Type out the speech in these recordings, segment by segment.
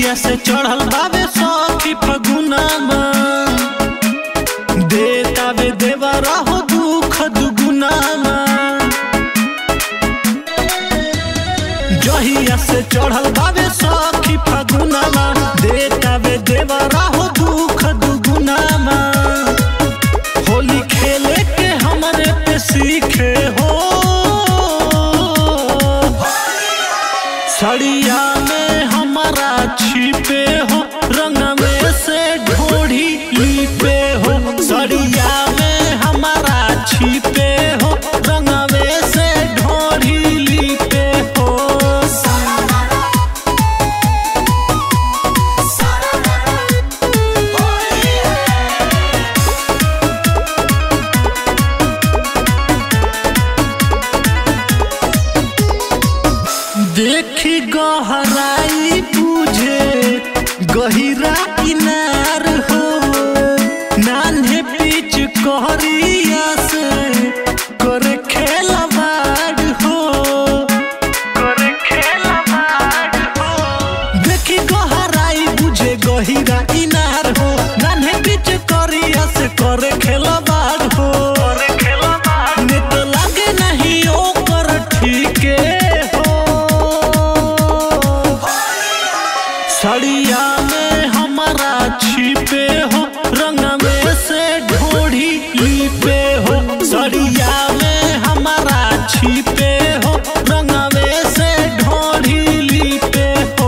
जहिया से चढ़ल बाबे सखी फगुनामा देतावे देवा रहो दुख दुगुनामा जहिया से चढ़ल बाबे सखी फगुनामा देतावे देवा रहो दुख दुगुनामा होली खेले के हमरे पे सीखे हो सड़िया में हमारा छिपे हो रंग में से ढोढ़ी लिपे हो सड़िया में हमारा छिपे हो रंग में से ढोढ़ी लिपे हो देखी गहराई बुझे गहिरा किनार हो नान्हे पीछ कहरिया से करे खेलवाड़ हो करे खेलवाड़ हो देखी गहराई बुझे गहिरा किनार हो नान्हे पीछ करिया से करे खेलवाड़ हो करे खेलवाड़ ने तो लागे नहीं ओकर ठीके हो सड़िया में हमारा छिपे हो रंग में से ढोढ़ी लिपे हो सड़िया में हमारा छिपे हो रंग में से ढोढ़ी लिपे हो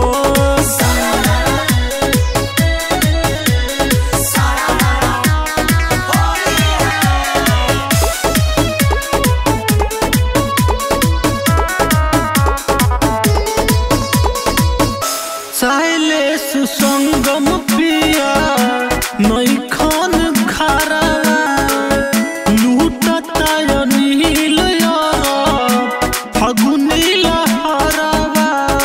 साइले सुसंगम पिया नैखन खारा लूटता नील फगुनी लहरवा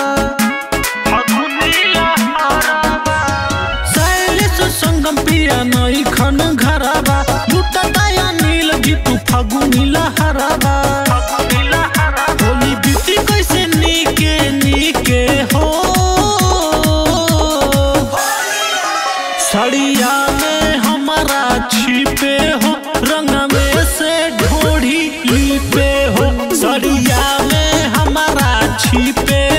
फगुनी लहरवा साइले सुसंगम पिया नैखन घरवा लूटता नील गीतू फगुनी लहरवा होली बीती कैसे नीके नीके हो सड़िया में हमारा छिपे हो रंग में से ढोढ़ी लिपे हो सड़िया में हमारा छिपे